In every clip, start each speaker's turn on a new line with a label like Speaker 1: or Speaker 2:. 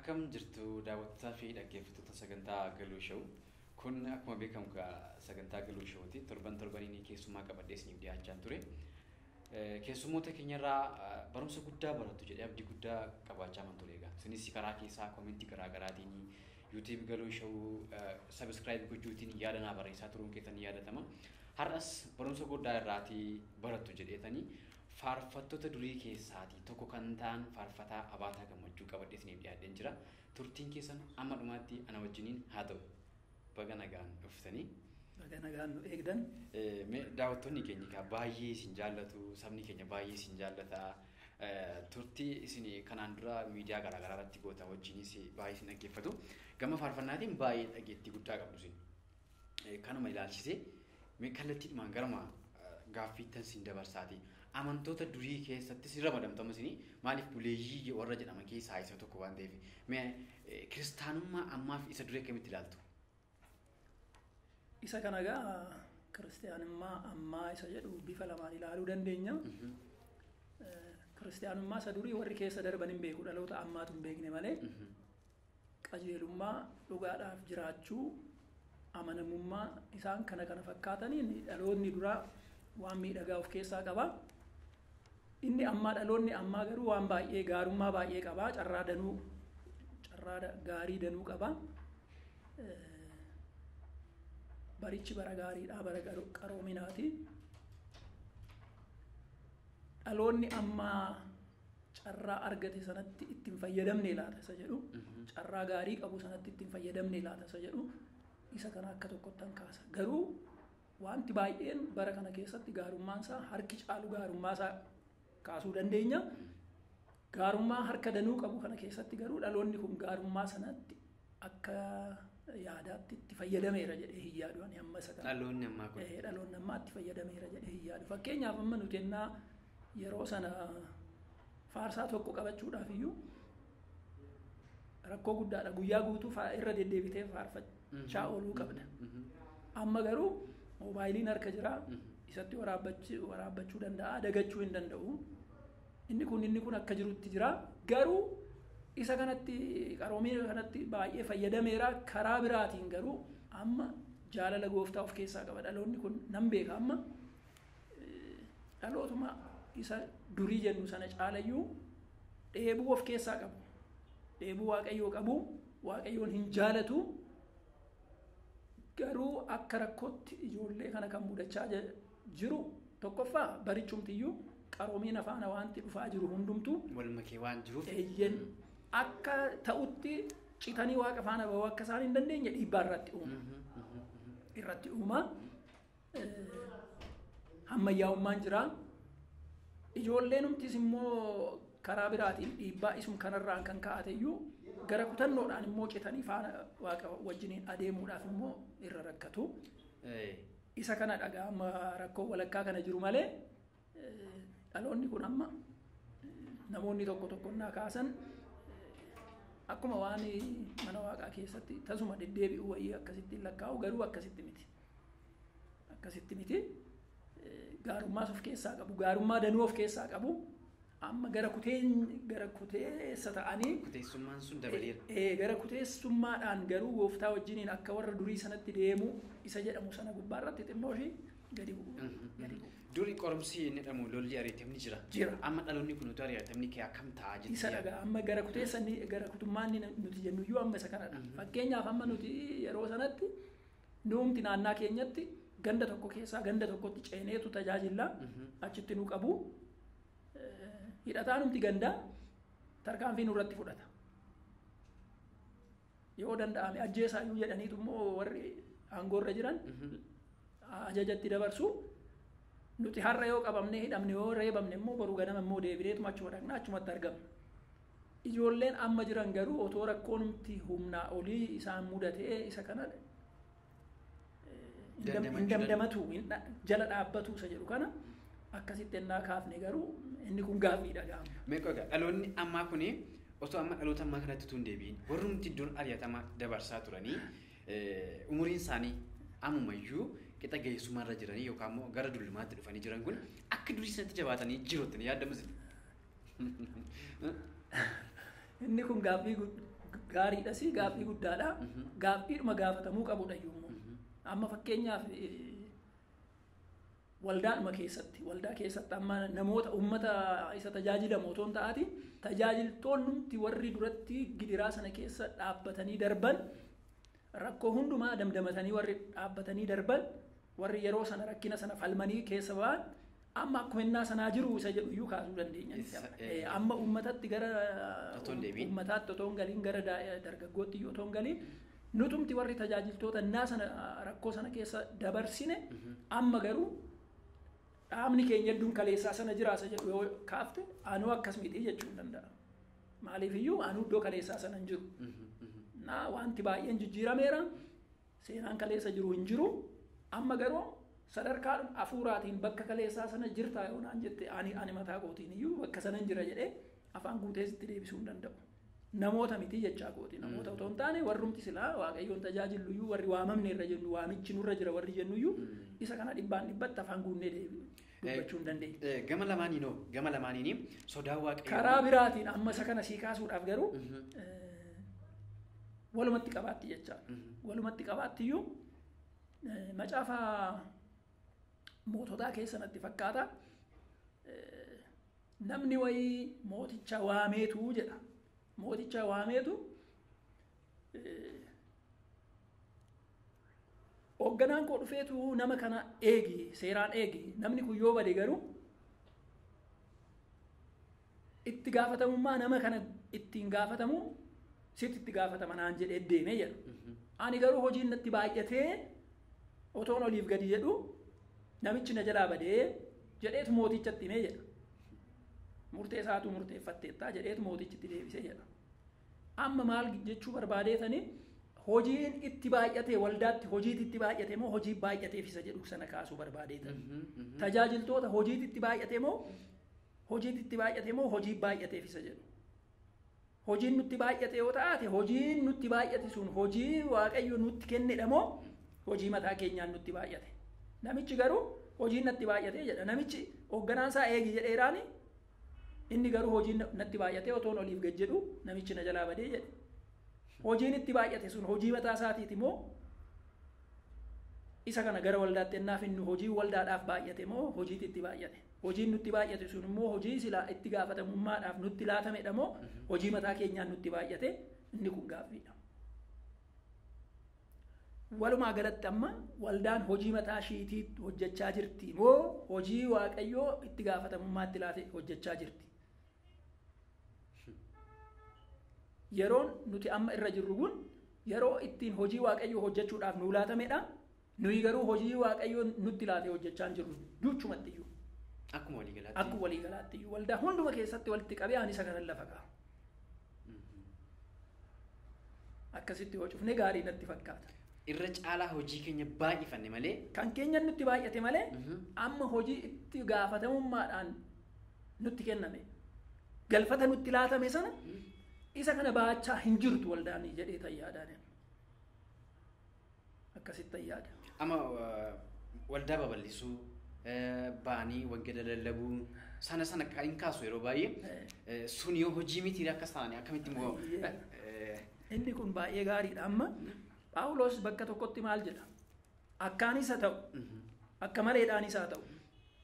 Speaker 1: Akkam jirtu daawwattoota fi dhaggeeffattoota sagantaa Galuu Showuu. Kun akkuma beekamu egaa sagantaa Galuu Showuuti. Torban torbaniin keessummaa qabadhee isiniif dhiyaachaa ture. Keessummoota keenyarraa barumsa guddaa barattu jedhee abdii guddaa qabaachaa man ture egaa. Isinis karaa keessaa koomentii garaa garaatiin yuutiib Galuu Showuu sabiskiraayib gochuutiin yaada naa barreessaa turuun keessan ni yaadatama. Har'as barumsa guddaa irraatii barattu jedheetanii faarfattoota durii keessaatii tokko kan ta'an faarfataa Abaataa Gammachuu qabadhee isiniif dhiyaadheen jira. Turtiin keessan amma dhumaatti ana wajjiniin haa ta'u. Baga nagaan dhuftanii.
Speaker 2: Baga nagaan nu eegdan.
Speaker 1: Daawwattoonni keenya egaa baay'ee isin jaallatu, sabni keenya baay'ee isin jaallata. Turtii isin kanaan dura miidiyaa garaa garaa irratti gootan wajjinis baay'ee isin dhaggeeffatu. Gama faarfannaatiin baay'ee dhageettii guddaa qabdu isin. Kanuma ilaalchisee kallattiidhumaan garuma gaaffiittan isin dabarsaati. Amantoota durii keessattis ramadamtamu isin maaliif buleeyyii warra jedhaman keessaa isa tokko waan ta'eef. Kiristaanummaa ammaaf isa durii akkamitti ilaaltu?
Speaker 2: Isa kana egaa kiristaanummaa ammaa isa jedhu bifa lamaan ilaaluu dandeenya. Kiristaanummaa isa durii warri keessa darban hin beeku dhaloota ammaatu hin beekne malee qajeelummaa dhugaadhaaf jiraachuu amanamummaa isaan kana kana fakkaataniin dhaloonni duraa waan miidhagaa of keessaa qaba. Inni ammaa dhaloonni ammaa garuu waan baay'ee gaarummaa baay'ee qaba. Carraa danuu carraa gaarii danuu qaba. Barichi bara gaariidha bara qaroominaati. Dhaloonni ammaa carraa argate sanatti ittiin fayyadamne laata isa jedhu. Carraa gaarii qabu sanatti ittiin fayyadamne laata isa jedhu. Isa kana akka tokkotti kaasa. Garuu wanti baay'een bara kana keessatti gaarummaan isaa harki caalu gaarummaa isaa kaasuu dandeenya. Gaarummaa harka danuu qabu kana keessatti garuu dhaloonni kun gaarummaa sanatti akka yaadaatti itti fayyadameera jedhee hin yaadu ani amma isa kana.
Speaker 1: Dhaloonni ammaa kun.
Speaker 2: Dhaloonni ammaa itti fayyadameera jedhee hin yaadu. Fakkeenyaaf amma nuti ennaa yeroo sana faarsaa tokko qabachuudhaaf iyyuu rakkoo guddaadha. Guyyaa guutuu irra deddeebitee faarfachaa ooluu qabda. Amma garuu moobaayiliin harka jira. Isatti waraabbachuu danda'a. Dagachuu hin danda'u. Inni kun inni kun akka jirutti jira. Garuu isa kanatti qaroomina kanatti baay'ee fayyadameera. Karaa biraatiin garuu amma jaalala gooftaa of keessaa qaba. Dhaloonni kun nan beeka amma dhalootuma isa durii jennu sana caalayyuu dheebuu of keessaa qabu. Dheebuu waaqayyoo qabu. Waaqayyoon hin jaalatu. Garuu akka rakkootti ijoollee kana kan mudachaa jiru tokkoffaa barichumtiyyuu qaroomina faana wanti dhufaa jiru hundumtu.
Speaker 1: Wal makee waan jiruuf.
Speaker 2: Eeyyen akka ta'utti citanii waaqa faana bahuu akka isaan hin dandeenye dhiibbaa irratti uuma. Irratti uuma. Ammayyaa'ummaan jira. Ijoolleenumtis immoo karaa biraatiin dhiibbaa isum kanarraan kan kaa'ateyyuu gara kutannoodhaan immoo citanii faana waaqa wajjiniin adeemuudhaaf immoo irra rakkatu. Isa kana dhagaa amma rakkoo walakkaa kana jiru malee dhaloonni kun amma namoonni tokko tokko naa kaasan akkuma waan mana waaqaa keessatti tasuma deddeebi'u wayii akkasitti hin lakkaa'u garuu akkasitti miti. Akkasitti miti. Gaarummaas of keessaa qabu. Gaarummaa danuu of keessaa qabu. amma gara kuteen gara kuteessa ta'anii
Speaker 1: Kuteessummaan sun dabaleera.
Speaker 2: ee gara kuteessummaadhaan garuu gooftaa wajjiniin akka warra durii sanatti deemu isa jedhamu sana gubbaa irratti xinnoo ishee gadi bu'u. Gadi bu'u.
Speaker 1: Durii qorumsi inni jedhamu lolli ariitamni jira.
Speaker 2: Jira.
Speaker 1: Amma dhaloonni kun utuu ariitamni kee akkam ta'a jettee
Speaker 2: Isa dhagaa amma gara kuteessa gara kutummaan nuti jennuyyuu amma isa kanadha. Fakkeenyaaf amma nuti yeroo sanatti nuumti naannaa keenyatti ganda tokko keessaa ganda tokkotti ceeneetu tajaajila achitti nu qabu. hidhataa numti gandaa tarkaanfii nurratti fudhata. Yoo danda'ame ajjeesaayyuu jedhaniitu immoo warri aangoorra jiran ajajatti dabarsu. Nuti har'a yoo qabamne hidhamne yoo reebamne immoo boruu ganama immoo deebineetuma achuma dhaqna achumatti argamna. Ijoolleen amma jiran garuu otoo rakkoonumti humnaa olii isaan mudatee isa kana hin damdamatu jala dhaabbatu isa jedhu kana akkasitti ennaa kaafne garuu inni kun gaaffiidha gaama.
Speaker 1: Meeqa egaa dhaloonni ammaa kuni osoo amma dhaloota ammaa kanatti utuu hin deebiin warrumti iddoon ari'atama dabarsaa turanii umuriin isaanii ammumayyuu qixa ga'eessummaarra jiranii yookaan immoo gara dullumaatti dhufanii jiran kun akka durii sanatti jabaatanii jirottanii yaadamu
Speaker 2: Inni kun gaaffii gaariidhas gaaffii guddaadha. Gaaffiidhuma gaafatamuu qabudha iyyuu. Amma fakkeenyaaf waldaadhuma keessatti waldaa keessatti amma namoota uummata isa tajaajilamu otoo hin ta'in tajaajiltoonni warri duratti gidiraa sana keessa dhaabbatanii darban rakkoo hundumaa damdamatanii warri dhaabbatanii darban warri yeroo sana rakkina sana falmanii keessa ba'an amma akkuma innaa sanaa jiru isa jedhu iyyuu kaasuu dandeenya. Amma uummatatti gara uummataatti otoo hin galiin gara dargaggootti iyyuu otoo hin galiin nutumti warri tajaajiltoota innaa sana rakkoo sana keessa dabarsine amma garuu dhaabni keenya hedduun kaleessaa sana jiraasa jedhu yoo kaafte anuu akkas miti jechuu hin danda'a. Maaliif iyyuu anuu iddoo kaleessaa sana hin jiru. Na wanti baay'een jijjiirameera. Seenaan kaleessa jiru hin jiru. Amma garuu sadarkaa hafuuraatiin bakka kaleessaa sana jirtaa yoo naan jette ani ani mataa kootiin iyyuu bakka sana hin jira jedhee afaan guutee sitti deebisuu hin danda'u. Namoota miti jechaa kooti. Namoota otoo hin taane warrumti silaa waaqayyoon tajaajilu iyyuu warri waamamne irra jennu waamichi nurra jira warri jennu iyyuu isa kana dhibbaan dhibbatti afaan guunnee deebi'u. dubbachuu hin dandeenya.
Speaker 1: Gama lamaaniinoo gama lamaaniini sodaa waaqayyoo.
Speaker 2: Karaa biraatiin amma isa kana sii kaasuudhaaf garuu walumatti qabaatti jechaadha. Walumatti qabaatti iyyuu macaafa moototaa keessa natti fakkaata. Namni wayii mooticha waameetu jedha. Mooticha waameetu hoogganaan koo dhufeetu nama kana eegi seeraan eegi namni kun yoo bade garuu itti gaafatamummaa nama kana ittiin gaafatamu sitti itti gaafatama naan jedhee deemee jedha. Ani garuu hojiin natti baay'atee otoon oliif gadi jedhu namichi na jalaa badee jedheetu mootichatti himee jedha. Murtee isaatu murteeffatteettaa jedheetu mootichitti deebisee jedha. Amma maal jechuu barbaadeetanii hojiin itti baay'ate waldaatti hojiitti itti baay'ate moo hojii baay'ateef isa jedhu sana kaasuu barbaadeetan. Tajaajiltoota hojiitti itti baay'ate moo hojiitti itti baay'ate moo hojii baay'ateef isa jedhu. Hojiin nutti baay'ate yoo taate hojiin nutti baay'ate sun hojii waaqayyo nutti kennedha moo hojii mataa keenyaan nutti baay'ate. Namichi garuu hojiin natti baay'ate jedha. Namichi hoogganaan isaa eegi jedheeraani inni garuu hojiin natti baay'ate otoon oliif gad jedhu namichi na jalaa badee jedhe. hojiin itti baay'ate sun hojii mataa isaatiiti moo isa kana gara waldaatti ennaaf inni hojii waldaadhaaf baay'ate moo hojiitti itti baay'ate hojiin nutti baay'ate sun immoo hojii silaa itti gaafatamummaadhaaf nutti laatamedha moo hojii mataa keenyaan nutti baay'ate inni kun gaaffiidha. Walumaa galatti amma waldaan hojii mataa ishiitii hojjechaa jirti moo hojii waaqayyoo itti gaafatamummaatti laate hojjechaa jirti. yeroon nuti amma irra jirru kun yeroo ittiin hojii waaqayyoo hojjechuudhaaf nuu laatamedha. Nuyi garuu hojii waaqayyoo nutti laate hojjechaa hin jirru duchumatti iyyuu.
Speaker 1: Akkuma waliigalaatti.
Speaker 2: Akkuma waliigalaatti iyyuu waldaa hunduma keessatti walitti qabee ani isa kanan lafa ka'a. Akkasitti yoo cufne gaarii natti fakkaata.
Speaker 1: Irra caalaa hojii keenya baay'ifanne malee.
Speaker 2: Kan keenya nutti baay'ate malee amma hojii itti gaafatamummaadhaan nutti kenname galfata nutti laatame sana isa kana baachaa hin jirtu waldaan jedhee tayyaadhaan akkasitti tayyaada.
Speaker 1: Amma waldaa babal'isuu baanii wangeela lallabuu sana sana kan hin kaasu yeroo baay'ee sun yoo hojii miti akkas ta'anii akkamitti immoo.
Speaker 2: Inni kun baay'ee gaariidha amma Paawulos bakka tokkotti maal jedha akkaanis haa ta'u akka maleedhaanis haa ta'u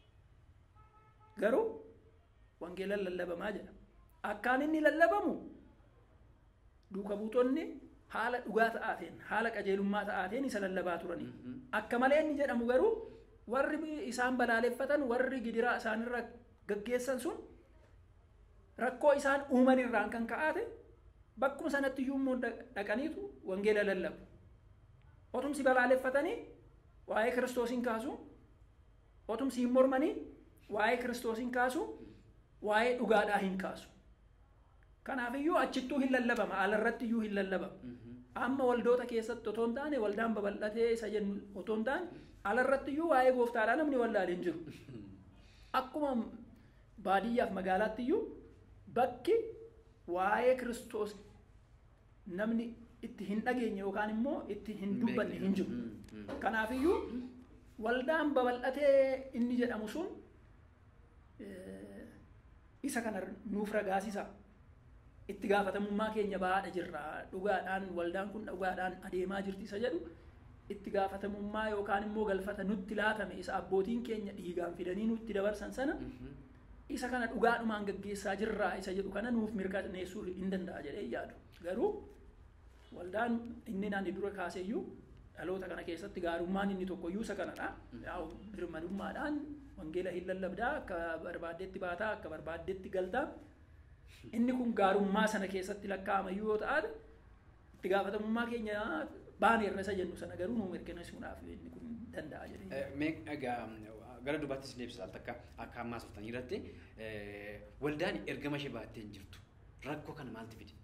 Speaker 2: garuu wangeelan lallabamaa jedha akkaan inni lallabamu duuka buutonni haala dhugaa ta'aateen haala qajeelummaa ta'aateen isa lallabaa turanii akka malee inni jedhamu garuu warri isaan balaaleffatan warri gidiraa isaanirra gaggeessan sun rakkoo isaan uuman irraan kan ka'aate bakkuma sanatti iyyuu immoo dhaqaniitu wangeela lallabu otumsi balaaleffatanii waa'ee kiristoosiin kaasu otumsi hin mormanii waa'ee kiristoosiin kaasu waa'ee dhugaadhaa hin kaasu Kanaafiyyuu achittuu hin lallabama alarratti iyyuu hin lallabama. Amma waldoota keessatti otoo hin taane waldaan babal'atee isa jennu otoo hin taane alarratti iyyuu waa'ee gooftaadhaa namni wallaalee hin jiru. Akkuma baadiyyaaf magaalaatti iyyuu bakki waa'ee kiristoos namni itti hin dhageenye yookaan immoo itti hin dubbanne hin jiru. Kanaafiyyuu waldaan babal'atee inni jedhamu sun isa kana nuuf ragaasisa. itti gaafatamummaa keenya bahaadha jirra dhugaadhaan waldaan kun dhugaadhaan adeemaa jirti isa jedhu itti gaafatamummaa yookaan immoo galfata nutti laatame isa abbootiin keenya dhiigaan fidanii nutti dabarsan sana isa kana dhugaadhumaan gaggeessaa jirraa isa jedhu kana nuuf mirkaneessuu hin danda'a jedhee yaadu garuu waldaan inni naanni dura kaaseeyyuu dhaloota kana keessatti gaarummaan inni tokkoyyuu isa kanadha yaa'u birmadummaadhaan wangeela hin lallabdaa akka barbaaddetti baataa akka barbaaddetti galtaa inni kun gaarummaa sana keessatti lakkaa'amayyuu yoo ta'an itti gaafatamummaa keenya baaneerra isa jennu sana garuu nuu mirkaneessuudhaaf inni kun danda'a jedhee
Speaker 1: Mee egaa gara dubaattis deebisa takka akka ammaa softanii irratti waldaan ergama ishee baattee hin jirtu rakkoo kana maaltu fide?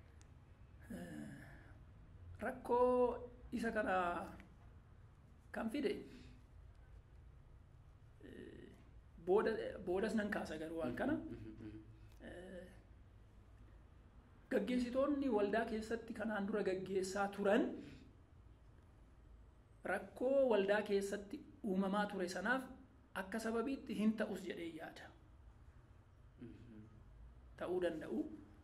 Speaker 2: rakkoo isa kana kan fide booda boodas nan kaasa garuu waan kana gaggeessitoonni waldaa keessatti kanaan dura gaggeessaa turan rakkoo waldaa keessatti uumamaa ture sanaaf akka sababiitti hin ta'us jedhee yaada ta'uu danda'u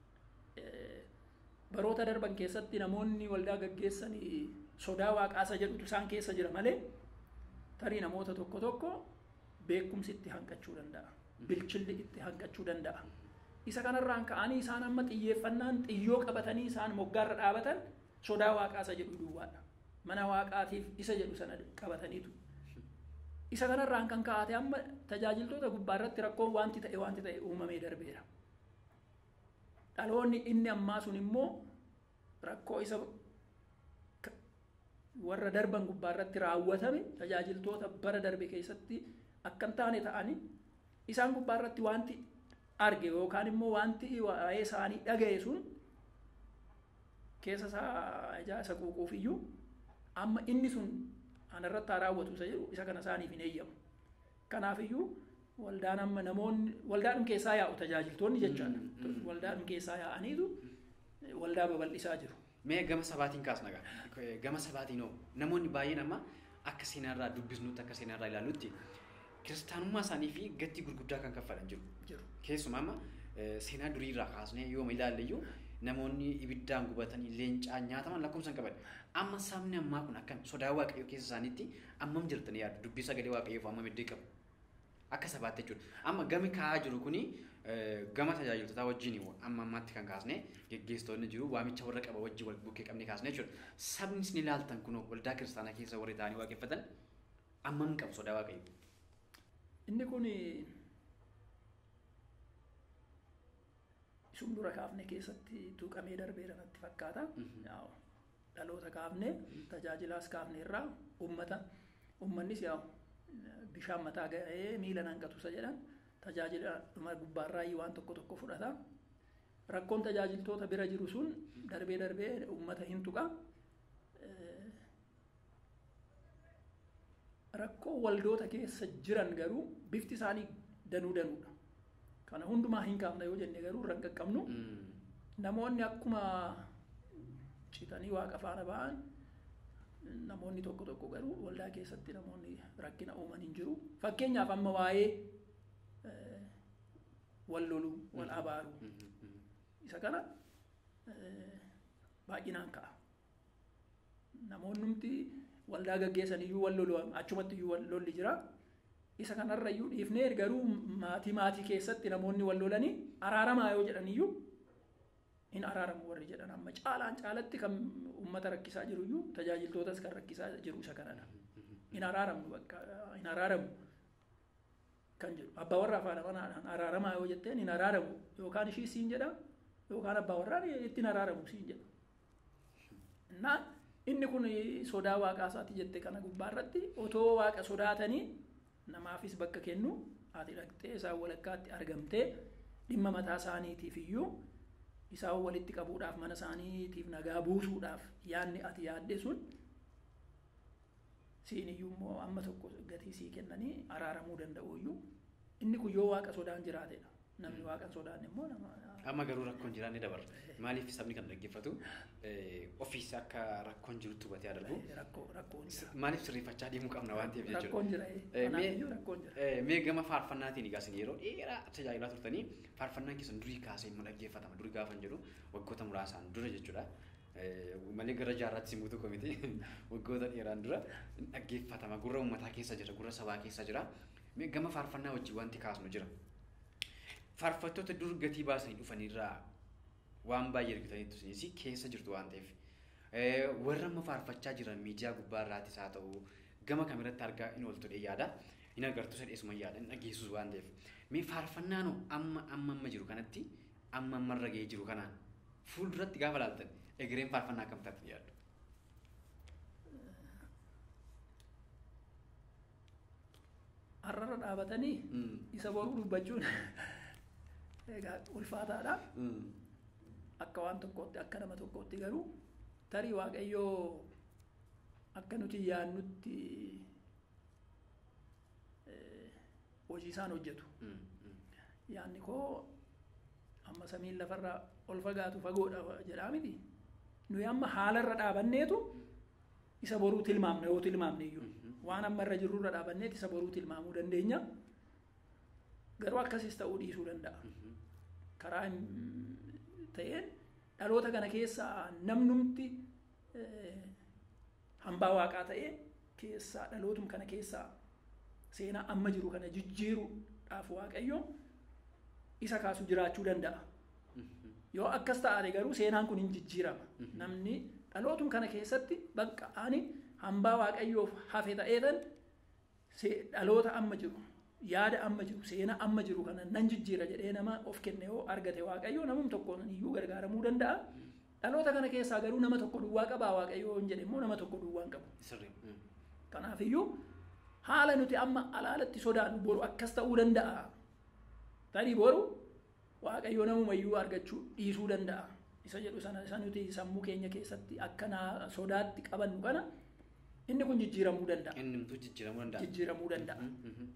Speaker 2: baroota darban keessatti namoonni waldaa gaggeessan sodaa waaqaasa jedhutu isaan keessa jira malee tarii namoota tokko tokko beekumsi itti hanqachuu danda'a bilchilli itti hanqachuu danda'a isa kanarraan ka'anii isaan amma xiyyeeffannaan xiyyoo qabatanii isaan moggaarra dhaabatan sodaa waaqaasa jedhu duwwaadha mana waaqaatiif isa jedhu sana qabataniitu isa kanarraan kan ka'ate amma tajaajiltoota gubbaarratti rakkoon wanti ta'e wanti ta'e uumamee darbeera dhaloonni inni ammaa sun immoo rakkoo isa warra darban gubbaarratti raawwatame tajaajiltoota bara darbe keessatti akka hin taane ta'anii isaan gubbaarratti wanti arge yookaan immoo wanti waa'ee isaanii dhaga'e sun keessa isaa ijaa isa quuquuf iyyuu amma inni sun anarratti haa raawwatu isa jedhu isa kana isaaniif hin eeyyamu kanaaf iyyuu waldaan amma namoonni waldaadhum keessaa yaa'u tajaajiltoonni jechaadha waldaadhum keessaa yaa'aniitu waldaa babal'isaa jiru.
Speaker 1: Mee gama sabaatiin kaasna gaa gama sabaatiin hoo namoonni baay'een amma akka seenaarraa dubbisnutti akka seenaarraa ilaallutti kiristaanummaa isaanii fi gatii gurguddaa kan kaffalan jiru.
Speaker 2: jiru.
Speaker 1: Keessumaa amma seenaa duriirraa kaasnee yooma ilaalle namoonni ibiddaan gubatanii leencaan nyaataman lakkoofsan qaban. Amma sabni ammaa kun akkam sodaa waaqayyoo keessa isaaniitti ammam jirtanii yaadu dubbii sagalee waaqayyoof ammam iddoo qabu. Akka sabaatti jechuudha. Amma gami kaa'aa jiru kuni gama tajaajiltootaa wajjin amma ammaatti kan kaasne geggeessitoonni jiru waamicha warra qaba wajjin wal bukkee qabne kaasne jechuudha. Sabni isin ilaaltan kun waldaa kiristaanaa keessa warri ta'anii waaqeffatan ammam qabu sodaa waaqayyoo.
Speaker 2: Inni kun isum dura kaafne keessatti tuqamee darbeera natti fakkaata. Yaa'u dhaloota kaafne tajaajilaas kaafne irraa ummata ummannis yaa'u bishaan mataa ga'ee miila nanqatu isa jedhan tajaajila dhuma gubbaarraa waan tokko tokko fudhata. Rakkoon tajaajiltoota bira jiru sun darbee darbee ummata hin tuqa. Rakkoo waldoota keessa jiran garuu bifti isaanii danuu danuudha. Kana hundumaa hin kaafna yoo jenne garuu irra hin qaqqabnu. Namoonni akkuma citanii waaqa faana ba'an namoonni tokko tokko garuu waldaa keessatti namoonni rakkina uuman hin jiru. Fakkeenyaaf amma waa'ee wal loluu, wal abaaruu isa kana baay'inaan ka'a. Namoonnumti waldaa gaggeessan iyyuu wal lolu achumatti iyyuu wal lolli jira. Isa kanarra iyyuu dhiifnee garuu maatii maatii keessatti namoonni wal lolanii araaramaa yoo jedhan iyyuu hin araaramu warri jedhan amma caalaan caalatti kan uummata rakkisaa jiru iyyuu tajaajiltootas kan rakkisaa jiru isa kanadha. Hin araaramu bakka hin araaramu kan jedhu abbaa warraa faana manaadhaan araaramaa yoo jetteen hin araaramu yookaan ishii siin jedha yookaan abbaa warraan ittiin araaramu siin jedha. Innaa inni kun sodaa waaqaa isaati jette kana gubbaarratti otoo waaqa sodaatanii namaafis bakka kennu ati dhaqxee isaan walakkaatti argamtee dhimma mataa isaaniitiif iyyuu isaan walitti qabuudhaaf mana isaaniitiif nagaa buusuudhaaf yaadni ati yaadde sun siin iyyuu immoo amma tokko gatii sii kennanii araaramuu danda'u iyyuu inni kun yoo waaqa sodaan jiraatedha namni waaqan sodaanne immoo nama
Speaker 1: Amma garuu rakkoon jiraanne dabarra. Maaliif sabni kan dhaggeeffatu ofiis akka rakkoon jirutti hubatee darbu.
Speaker 2: rakkoo rakkoon jira
Speaker 1: Maaliif sirreeffachaa deemuu qabna waan ta'eef jechuudha.
Speaker 2: rakkoon jira
Speaker 1: Eh,
Speaker 2: kanaaf
Speaker 1: mee-
Speaker 2: iyyuu rakkoon jira
Speaker 1: Eh, Mee gama faarfannaatiin egaa isin yeroo dheeraa tajaajilaa turtanii faarfannaan keessan durii kaasee immoo dhaggeeffatama. Durii gaafan jedhu waggoota muraasaan dura jechuudha. Eh, Malee gara jaarraatti simuutu komiti waggoota dheeraan dura dhaggeeffatama. Gurra uummataa keessa jira, gurra sabaa keessa jira. Mee gama faarfannaa wajjin wanti kaasnu jira. Faarfattoota dur gatii baasanii dhufanirraa waan baay'ee argitaniitu isinis keessa jirtu waan ta'eef. Eh, Warra amma faarfachaa jiran miidiyaa gubbaa irraattis haa ta'u gama kamirratti argaa hin ooltu dhee yaada. Hin agartu sadheesuma yaada hin dhageessus waan ta'eef. Mee faarfannaan hoo amma amma amma jiru kanatti amma amma irra ga'ee jiru kanaan fuulduratti gaafa laaltan egereen faarfannaa akkam taatti yaaddu.
Speaker 2: har'arra dhaabatanii
Speaker 1: Mm.
Speaker 2: isa boruu dubbachuun egaa ulfaataadha
Speaker 1: Mm.
Speaker 2: akka waan tokkootti akka nama tokkootti garuu tarii waaqayyoo akka nuti yaannutti eh, hojii isaan hojjetu
Speaker 1: Mm. Mm.
Speaker 2: yaanni koo amma samiin lafarraa ol fagaatu fagoodha jedhaa miti nuyi amma haalarra dhaabanneetu isa boruu tilmaamna yoo tilmaamne iyyuu
Speaker 1: Mhm.
Speaker 2: waan amma irra jirrurra dhaabanneet isa boruu tilmaamuu dandeenya garuu akkasis ta'uu dhiisuu danda'a
Speaker 1: Mhm.
Speaker 2: karaa hin ta'een dhaloota kana keessaa namnumti eh, hambaa waaqaa ta'ee keessaa dhalootum kana keessaa seenaa amma jiru kana jijjiiruudhaaf waaqayyo isa kaasu jiraachuu danda'a.
Speaker 1: Mhm.
Speaker 2: Yoo akkas ta'ate garuu seenaan kun hin jijjiirama.
Speaker 1: Mhm.
Speaker 2: Namni dhalootum kana keessatti bakka ani hambaa waaqayyoof hafe ta'eetan se- dhaloota amma jiru yaada amma jiru seenaa amma jiru kana nan jijjiira jedhee nama of kenne yoo argate waaqayyo namum tokkoon iyyuu gargaaramuu danda'a. Dhaloota kana keessaa garuu nama tokko duwwaa qabaa waaqayyo hin jedhe immoo nama tokko duwwaa hin qabu.
Speaker 1: Sirrii. Mm.
Speaker 2: Kanaafiyyuu haala nuti amma alaalatti sodaannu boru akkas ta'uu danda'a. Tarii boru waaqayyo namumayyuu argachuu dhiisuu danda'a. Isa jedhu sana isa nuti sammuu keenya keessatti akka naa sodaatti qabannu kana inni kun jijjiiramuu danda'a.
Speaker 1: Inni nuti jijjiiramuu danda'a.
Speaker 2: Jijjiiramuu danda'a.
Speaker 1: Mhm. Mhm.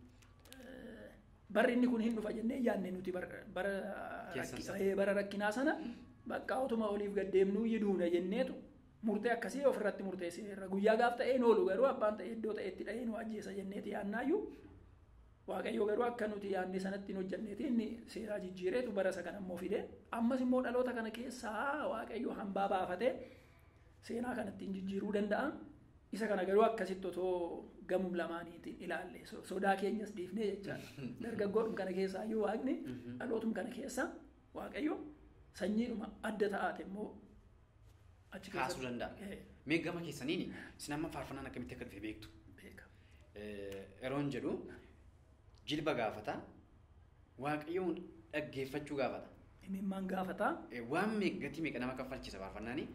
Speaker 2: Barri inni kun hin dhufa jennee yaadne nuti bara bara
Speaker 1: Keessa
Speaker 2: rakki-
Speaker 1: isaa.
Speaker 2: eh, bara rakkinaa sana bakka otuma oliif gaddeemnuu yiduuna jenneetu murtee akkasii ofirratti murteessineerra. Guyyaa gaaf ta'ee noolu garuu abbaan ta'e iddoo ta'etti dha'ee nu ajjeesa jenneeti yaannaayyuu Waaqayyo garuu akka nuti yaadne sanatti hin hojjanneeti inni seeraa jijjiireetu bara isa kana immoo fide ammas immoo dhaloota kana keessaa Waaqayyo hambaa baafatee seenaa kanatti hin jijjiiruu danda'a. Isa kana garuu akkasitti otoo gamum lamaaniitiin ilaalle so- sodaa keenyas dhiifnee jechaadha. Dargaggoodhum kana keessaa iyyuu waaqni
Speaker 1: Mhm.
Speaker 2: dhalootum kana keessa waaqayyo sanyiidhuma adda ta'aate immoo achi
Speaker 1: Kaasuu danda'a.
Speaker 2: Eh,
Speaker 1: Mee gama keessaniin isin amma faarfannaan akkamitti akka dhufe beektu.
Speaker 2: beeka.
Speaker 1: Eh, Yeroon jedhu jilba gaafata waaqayyoon dhaggeeffachuu gaafata.
Speaker 2: Imimmaan gaafataa
Speaker 1: Eh, Waan meeqa gatii meeqa nama kaffalchiisa faarfannaani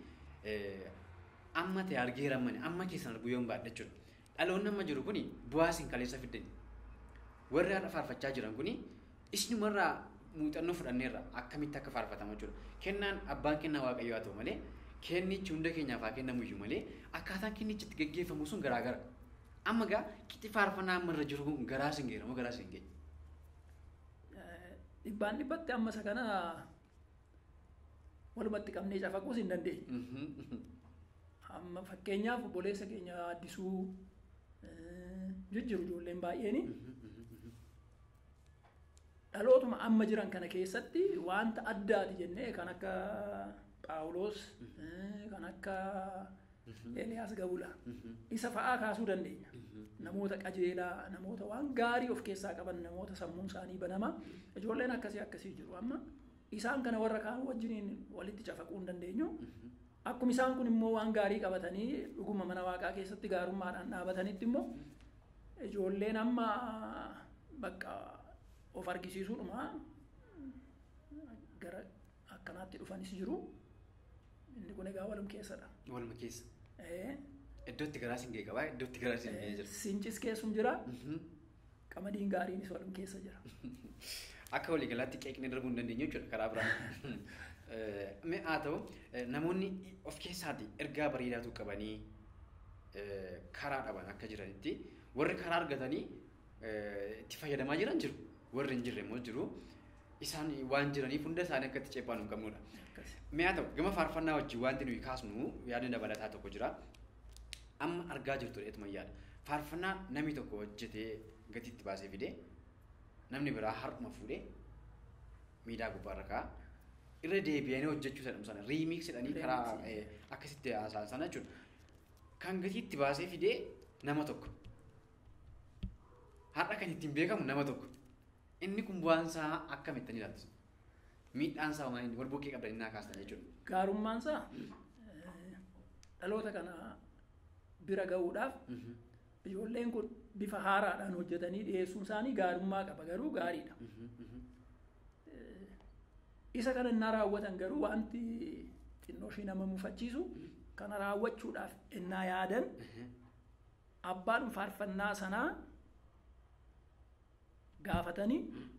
Speaker 1: amma ta'e argeera mani amma keessan argu yoon baadha jechuudha. Dhaloonni amma jiru kuni bu'aa isin kaleessa fiddan. Warri har'a faarfachaa jiran kuni isinumarraa muuxannoo fudhanneerra akkamitti akka faarfatama jechuudha. Kennaan abbaan kennaa waaqayyoo haa ta'u malee kennichi hunda keenyaaf haa kennamu iyyuu malee akkaataan kennichi itti gaggeeffamu sun garaagara. Amma gaa qixi faarfannaa amma irra jiru kun garaa isin geera moo garaa isin geenya?
Speaker 2: eh, dhibbaan dhibbatti amma isa kana walumatti qabnee cafaquus hin dandeenye. Amma fakkeenyaaf obboleessa keenya addisuu eh, jijjiiru ijoolleen baay'eeni. dhalootuma amma jiran kana keessatti wanta addaati jennee kan akka Phaawulos eh, kan akka Eeliyaas Gabula isa fa'aa kaasuu dandeenya. Namoota qajeelaa, namoota waan gaarii of keessaa qaban, namoota sammuun isaanii banama. Ijoolleen akkasii akkasii jiru amma isaan kana warra kaan wajjiniin walitti cafaquu hin dandeenyu. Akkuma isaan kun immoo waan gaarii qabatanii dhuguma mana waaqaa keessatti gaarummaadhaan dhaabatanitti immoo ijoolleen amma bakka of argisiisuudhuma gara akkanaatti dhufanis jiru. Inni kun egaa walum keessadha.
Speaker 1: Waluma keessa.
Speaker 2: Eh,
Speaker 1: Iddootti garaa isin ga'e qabaa iddootti garaa isin ga'ee
Speaker 2: eh,
Speaker 1: jira.
Speaker 2: Sincis keessum jira,
Speaker 1: Mhm.
Speaker 2: qamadiin gaariinis walum keessa jira.
Speaker 1: Akka waliigalaatti qeeqni darbuu hin dandeenye jechuudha karaa biraan. Eh, Mee haa ta'u eh, namoonni of keessaati ergaa bareedaatu qabanii eh, karaa dhaban akka jiranitti warri karaa argatanii eh, itti fayyadamaa jiran jiru warri hin jirre immoo jiru. isaan waan jiraniif hunda isaanii akka itti ceephaan hin qabnudha.
Speaker 2: Akkasi.
Speaker 1: Mi'a ta'u gama faarfannaa wajjin wanti nuyi kaasnu yaadni dabalataa tokko jira. Amma argaa jirtu dheetuma yaada. Faarfannaa namni tokko hojjetee gatiitti baasee fidee namni biraa har'uma fuudhee miidiyaa gubbaarra kaa'a. Irra deebi'anii hojjechuu jedhamu sana riimiks jedhanii karaa
Speaker 2: Remix.
Speaker 1: eh, akkasitti haasa'an sana jechuudha. Kan gatiitti baasee fidee nama tokko. Har'a kan ittiin beekamu nama tokko. Inni kun bu'aan isaa akkamitti ilaaltu? Miidhaan isaa maali? Wal bukkee qabdanii naa kaastan jechuudha.
Speaker 2: Gaarummaan isaa eh, dhaloota kana bira ga'uudhaaf
Speaker 1: Mhm.
Speaker 2: ijoolleen kun bifa haaraadhaan hojjetanii dhiyeessuun isaanii gaarummaa qaba garuu gaariidha.
Speaker 1: Mhm, mhm.
Speaker 2: Isa kana innaa raawwatan garuu wanti xinnoo ishee nama mufachiisu kana raawwachuudhaaf innaa yaadan
Speaker 1: Mhm.
Speaker 2: abbaan faarfannaa sanaa gaafatanii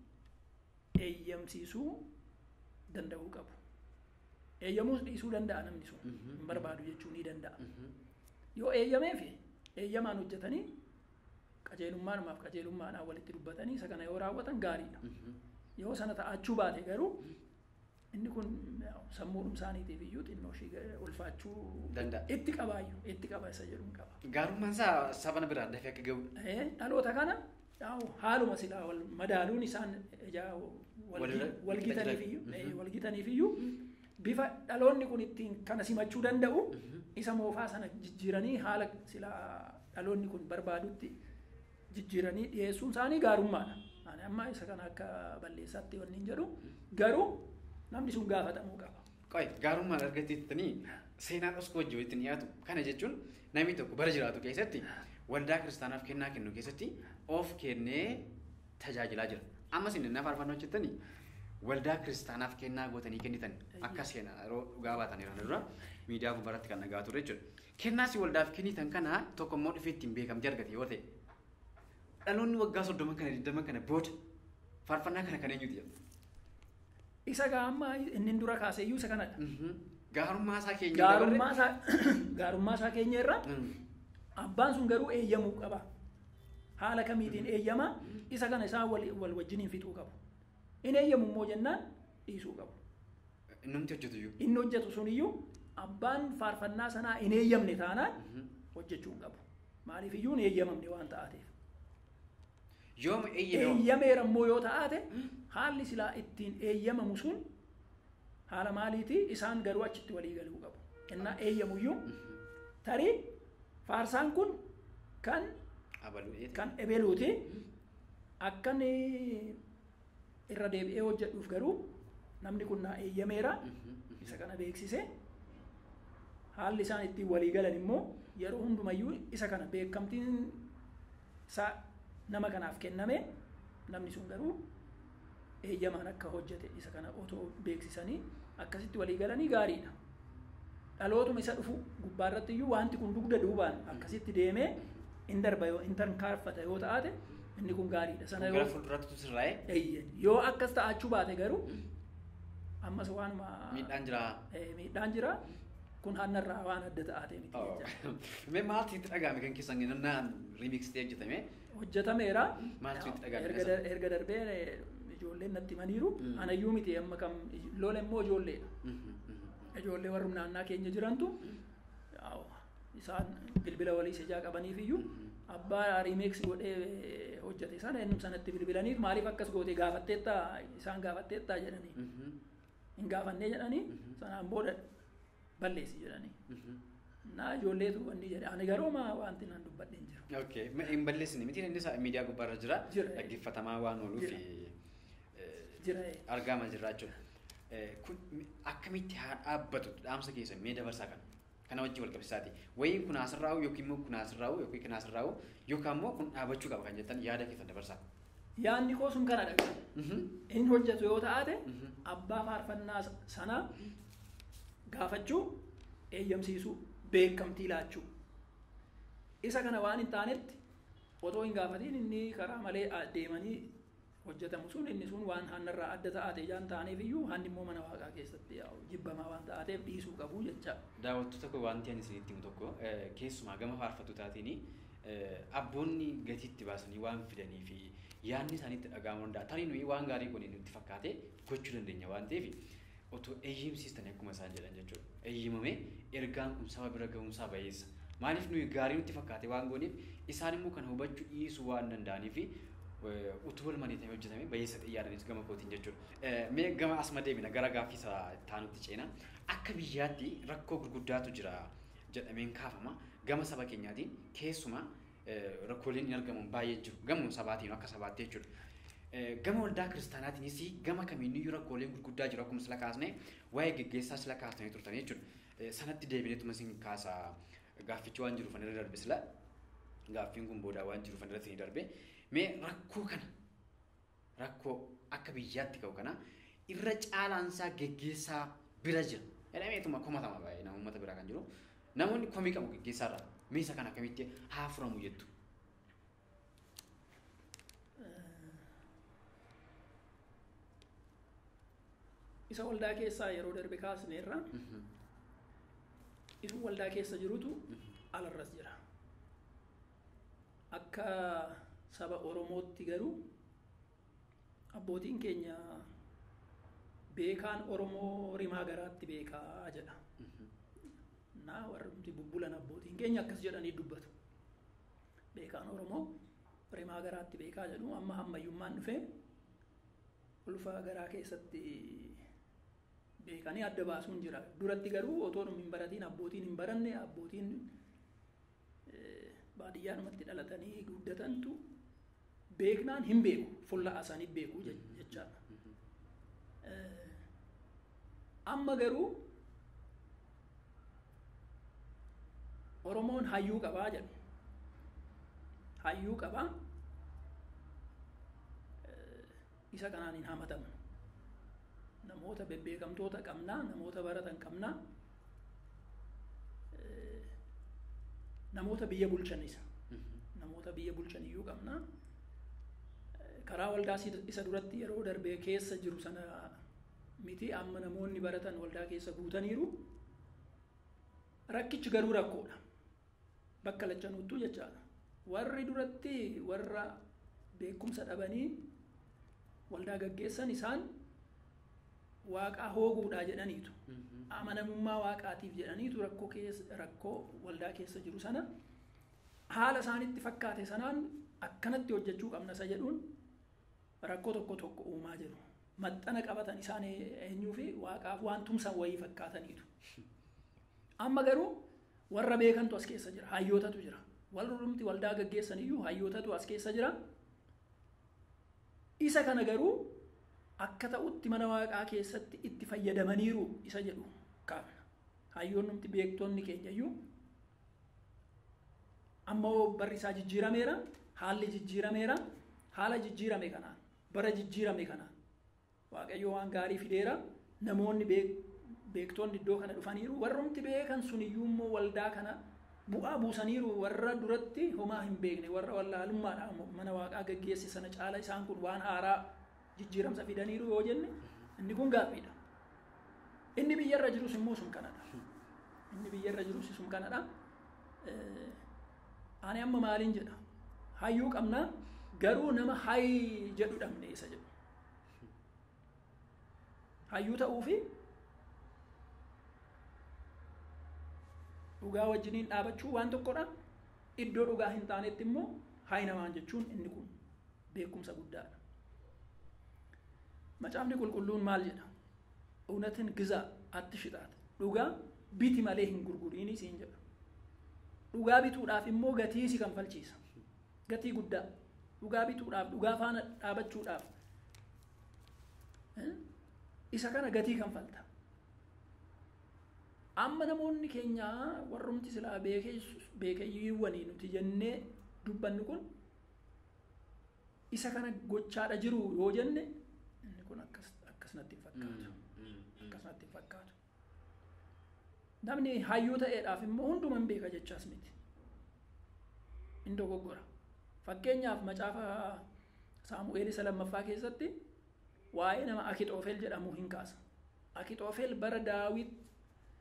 Speaker 2: eeyyamsiisuu danda'uu qabu. Eeyyamuus dhiisuu danda'a namni sun
Speaker 1: Mhm.
Speaker 2: hin barbaadu jechuu ni danda'a.
Speaker 1: Mhm.
Speaker 2: Yoo eeyyamee fi eeyyamaan hojjetanii qajeelummaadhumaaf qajeelummaadhaan walitti dubbatanii isa kana yoo raawwatan gaariidha.
Speaker 1: Mhm.
Speaker 2: Yoo sana ta'achuu baate garuu inni kun sammuudhum isaaniitiif iyyuu xinnoo ishee ulfaachuu
Speaker 1: Danda'a.
Speaker 2: itti qabaayyuu itti qaba isa jedhuun qaba.
Speaker 1: Gaarummaan isaa saba na biraan dafee akka ga'udha.
Speaker 2: Eh, Dhaloota kana yaa'u haaluma silaa wal madaaluun isaan ijaa
Speaker 1: Walirra-
Speaker 2: walgitaniif
Speaker 1: walqixxa
Speaker 2: iyyuu
Speaker 1: jira.
Speaker 2: eh,
Speaker 1: Mhm.
Speaker 2: walgitaniif iyyuu bifa dhaloonni kun ittiin kana simachuu danda'u
Speaker 1: Mhm.
Speaker 2: isa moofaa sana jijjiiranii haala silaa dhaloonni kun barbaadutti jijjiiranii dhiyeessuun isaanii gaarummaadha. Ani amma isa kana akka balleessaatti wanni hin jedhu garuu namni sun gaafatamuu qaba.
Speaker 1: Qoy gaarummaan argateettanii seenaan osoo wajjin walitti dhiyaatu kana jechuun namni tokko bara jiraatu keessatti waldaa kiristaanaaf kennaa kennu keessatti of kennee tajaajilaa jira. Ammas inni naaf faarfannoo hojjettanii waldaa kiristaanaaf kennaa gootanii kennitan akka seenaa yeroo dhugaa baatan irraan dura miidiyaa gubbaarratti kan dhagaa ture jechuudha. Kennaas waldaaf kennitan kana tokko immoo dhufee ittiin beekamtii argate yoo ta'e dhaloonni waggaa soddoma kana digdama kana booda faarfannaa kana kan eenyuti jedhu.
Speaker 2: Isa gaa amma inni dura kaaseyyuu isa kanadha.
Speaker 1: Gaarummaa isaa keenya
Speaker 2: Gaarummaa isaa gaarummaa isaa keenya irra
Speaker 1: Mm.
Speaker 2: abbaan sun garuu eeyyamuu qaba. Haala kamiitiin eeyyamaa isa kana isaan wal, wal wajjiniin fixuu qabu. In eeyyamu immoo jennaan dhiisuu qabu.
Speaker 1: Innumti hojjetu iyyuu.
Speaker 2: Inni hojjetu suniyyuu abbaan faarfannaa sanaa hin eeyyamne taanaan hojjechuu hin qabu. Maaliif iyyuu hin eeyyamamne waan ta'aateef.
Speaker 1: Yooma eeyyame
Speaker 2: Eeyyameera immoo yoo ta'aate haalli silaa ittiin eeyyamamu sun haala maaliiti isaan garuu achitti walii galuu qabu. Innaa eeyyamuyyuu tarii faarsaan kun kan
Speaker 1: abaluu
Speaker 2: kan ebeluuti akkan irra deebi'ee hojjedhuuf garuu namni kun naa eeyyameera isa kana beeksise haalli isaan ittiin walii galan immoo yeroo hundumayyuu isa kana beekamtiin isaa nama kanaaf kenname namni sun garuu eeyyamaan akka hojjete isa kana otoo beeksisanii akkasitti walii galanii gaariidha. Dhalootuma isa dhufu gubbaarratti iyyuu wanti kun dugda duubaan akkasitti deemee in darba yoo in tarkaanfata yoo ta'ate inni kun gaariidha. Sana
Speaker 1: Gara
Speaker 2: yoo
Speaker 1: fuulduraatti sirraa'ee
Speaker 2: Eeyyen. yoo akkas ta'achuu baate garuu ammas waanuma
Speaker 1: miidhaan jira.
Speaker 2: eh, miidhaan jira kun hannarraa waan adda ta'ate miti jecha.
Speaker 1: Mee maaltu itti dhaga'ame kan keessan nannaan riimiksitee hojjetame?
Speaker 2: hojjetameera
Speaker 1: Maaltu itti dhaga'ame
Speaker 2: erga
Speaker 1: keessa?
Speaker 2: dar- erga darbee eh, ijoolleen natti himaniiru
Speaker 1: Mm.
Speaker 2: anayyuu miti amma kam lola immoo ijoolleedha ijoollee warrum naannaa keenya jirantu yaa'u, isaan bilbila walii ijaa qabaniif iyyuu abbaa riimeeks godhee eh, hojjete sana ennum sanatti bilbilaniif maaliif akkas goote gaafatteetta isaan gaafatteetta jedhanii hin gaafannee jedhanii
Speaker 1: Mhm.
Speaker 2: sanaan booda balleessi jedhanii naa ijoolleetu wanni jedhe ani garuu maa wanti nan dubbadhe hin jiru
Speaker 1: Okay, hin balleessine miti inni isaa miidiyaa gubbaarra jira.
Speaker 2: Jira.
Speaker 1: Dhaggeeffatamaa waan ooluuf
Speaker 2: Jira.
Speaker 1: eh,
Speaker 2: jira eh.
Speaker 1: argama jirra jechuudha. Eh, Kun mi- akkamitti haa dhaabbatu dhaamsa keessa mee dabarsaa kana? Kana wajjin wal qabsiisaati. Wayiin kun asirraa'u yookiin immoo kun asirraa'u yookiin kun asirraa'u yookaan immoo kun dhaabachuu qaba kan jettan yaada keessan dabarsaa.
Speaker 2: yaanni koo sun kana dhagaa
Speaker 1: Mhm.
Speaker 2: in hojjetu yoo ta'ate
Speaker 1: Mhm.
Speaker 2: abbaa faarfannaa sanaa gaafachuu eeyyamsiisuu beekamtii laachuu isa kana waan hin taanetti otoo hin gaafatiin inni karaa malee a- deemanii hojjetamu sun inni sun waan hannarraa adda ta'ate ijaan taaneef iyyuu hanni immoo mana waaqaa keessatti yaa'u jibbamaa waan ta'ateef dhiisuu qabu jecha
Speaker 1: Daawwattoota koo wanti ani isinitti himu tokko eh, keessumaa gama faarfattootatiin abboonni gatiitti baasanii waan fidanii fi yaadni isaaniitti dhaga'amuu danda'a. Tarii nuyi waan gaarii kun nutti fakkaate gochuu dandeenya waan ta'eef otoo eeyyamsiistanii akkuma isaan jedhan jechuudha. Eeyyamamee ergaan kun saba bira ga'uunsaa bayeessa. Maaliif nuyi gaarii nutti fakkaate waan gooneef isaan immoo kana hubachuu dhiisuu waan danda'aniif utuu wal malee ta'ee hojjetame bayeessa xiyyaadhanis gama kootiin jechuudha. Mee gama asuma deemina gara gaaffii isa taanutti ceena. Akka biyyaatti rakkoo gurguddaatu jira jedhameen kaafama. Gama saba keenyaatiin keessumaa rakkooleen hin argaman baay'ee jiru. Gama sabaatiin akka sabaatti jechuudha. Gama waldaa kiristaanaatiinis gama kamiiniyyuu rakkooleen gurguddaa jiru akkuma sila kaasne waa'ee geggeessaa sila kaasnee turtan jechuudha. Sanatti deebineetuma isin kaasa gaaffichi waan jiruuf irra darbe sila gaaffiin kun boodaa waan jiruuf irratti ni darbe. Mee rakkoo kana rakkoo akka biyyaatti ka'u kana irra caalaansaa geggeessaa bira jira. Jedhameetuma komatama baay'ee nama uummata biraa kan jiru. Namoonni komii qabu geggeessaarra meesa kana akkamitti haa furamu jettu.
Speaker 2: isa waldaa keessaa yeroo darbe kaasneerra isu waldaa keessa jirutu alarras jira akka saba oromootti garuu abbootiin keenya beekaan oromoo rimaa garaatti beekaa jedha na warri bubbulan abbootiin keenya akkas jedhanii dubbatu beekaan oromoo rimaa garaatti beekaa jedhu amma hammayyummaan dhufee ulfa garaa keessatti beekanii adda baasuun jira. Duratti garuu otoo hin baratiin abbootiin hin baranne abbootiin baadiyyaanumatti dhalatanii guddatantu beeknaan hin beeku fuula isaanii beeku jechaadha. Amma garuu Oromoon hayyuu qabaa jedhu. Hayyuu qabaa isa kanaan hin hamatamu. namoota bebbeekamtoota qabnaa namoota baratan qabnaa namoota biyya bulchan isa namoota biyya bulchan iyyuu qabnaa karaa waldaa isa duratti yeroo darbee keessa jiru sana miti amma namoonni baratan waldaa keessa guutaniiru rakkichi garuu rakkoodha bakka lachanuuttuu jechaadha warri duratti warra beekumsa dhabanii waldaa gaggeessan isaan waaqaa hooguudhaa jedhaniitu amanamummaa waaqaatiif jedhaniitu rakkoo keessa rakkoo waldaa keessa jiru sana haala isaanitti fakkaate sanaan akkanatti hojjechuu qabna isa jedhuun rakkoo tokko tokko uumaa jiru maxxana qabatan isaan eenyuu fi waaqaaf waan tumsan wayii fakkaataniitu amma garuu warra beekantu as keessa jira hayyootatu jira warrumti waldaa gaggeessan iyyuu hayyootatu as keessa jira isa kana garuu akka ta'utti mana waaqaa keessatti itti fayyadamaniiru isa jedhu kaafna hayyoonnumti beektonni keenya iyyuu ammoo barri isaa jijjiirameera haalli jijjiirameera haala jijjiirame kanaan bara jijjiirame kanaan waaqayyo waan gaarii fideera namoonni beektonni iddoo kana dhufaniiru warrumti beekan sun iyyuu immoo waldaa kana bu'aa buusaniiru warra duratti homaa hin beekne warra wallaalummaadhaan mana waaqaa gaggeesse sana caala isaan kun waan haaraa jijjiiramsa fidaniiru yoo jenne inni kun gaaffiidha. Inni biyyarra jirus immoo sun kanadha. Inni biyyarra jirus sun kanadha. Ani amma maaliin jedha? Hayyuu qabnaa garuu nama hayi jedhu dhabne isa jedhu. Hayyuu ta'uufi dhugaa wajjiniin dhaabachuu waan tokkodha. Iddoo dhugaa hin taanetti immoo hayi namaan jechuun inni kun beekumsa guddaadha. Macaafni qulqulluun maal jedha? Unatin gizaa atti shixaate. Dhugaa biti malee hin gurguriini siin jedha. Dhugaa bituudhaaf immoo gatii si kanfalchiisa. Gatii guddaa. Dhugaa bituudhaaf, dhugaa faana dhaabachuudhaaf. Isa kana gatii kanfalta. Amma namoonni keenya warrumti silaa beekayyiiwwanii nuti jennee dubbannu kun isa kana gochaadha jiru yoo jenne inni kun akkas natti hin fakkaatu. Akkas natti hin fakkaatu. Namni hayyuu ta'eedhaaf immoo hunduman beeka jechaas miti. Inni dogoggora. Fakkeenyaaf macaafa Saamu'eel isa lammaffaa keessatti waa'ee nama Akixoofel jedhamu hin kaasa. Akixoofel bara Daawit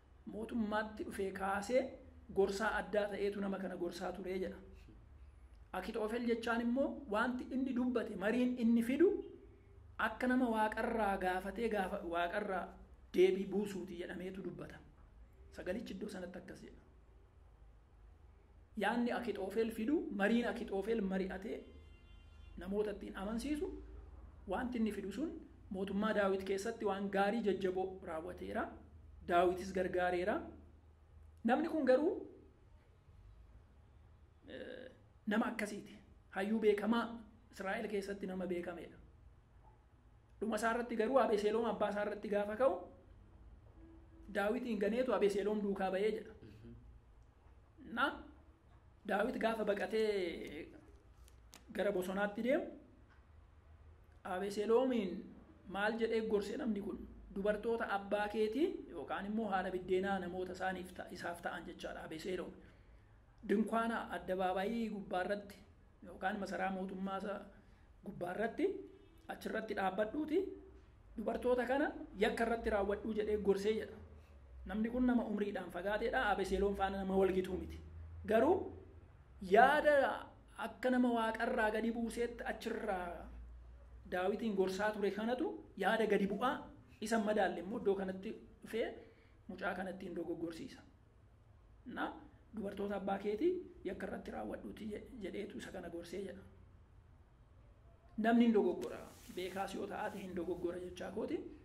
Speaker 2: mootummaatti dhufee kaasee gorsaa addaa ta'eetu nama kana gorsaa turee jedha. Akitoofel jechaan immoo wanti inni dubbate mariin inni fidu akka nama waaqarraa gaafatee gaafa waaqarraa deebii buusuuti jedhameetu dubbata. Sagalichi iddoo sanatti akkas jedha. Yaanni Akitoofel fidu mariin Akitoofel mari'atee namoota ittiin amansiisu wanti inni fidu sun mootummaa daawit keessatti waan gaarii jajjaboo raawwateera. Daawitis gargaareera. Namni kun garuu nama akkasiiti. Hayyuu beekamaa Israa'el keessatti nama beekameedha. Dhuma isaa irratti garuu Abeseeloom abbaa isaa irratti gaafa ka'u Daawitiin ganeetu Abeseeloom duukaa ba'ee jedha. Na Daawit gaafa baqatee gara bosonaatti deemu Abeseloomiin maal jedhee gorse namni kun dubartoota abbaa keetii yookaan immoo haadha biddeenaa namoota isaaniif isaaf ta'an jechaadha Abeseloom. Dinkaana addabaabayii gubbaarratti yookaan masaraa mootummaa gubbaarratti achirratti dhaabbadhuuti dubartoota kana yakka irratti raawwadhuu jedhee gorsee jedha. Namni kun nama umriidhaan fagaateedha Abeseloom faana nama walgituu miti. Garuu yaada akka nama waaqarraa gadi buuseetti achirraa daawitiin gorsaa ture kanatu yaada gadi bu'aa isa madaalle immoo iddoo kanatti dhufee mucaa kanatti hin dogoggorsiisa. Na dubartoota abbaa keetii yakka irratti raawwadhuuti jedheetu isa kana gorsee jedha. Namni hin dogoggora beekaas yoo ta'aate hin dogoggora jechaa kooti.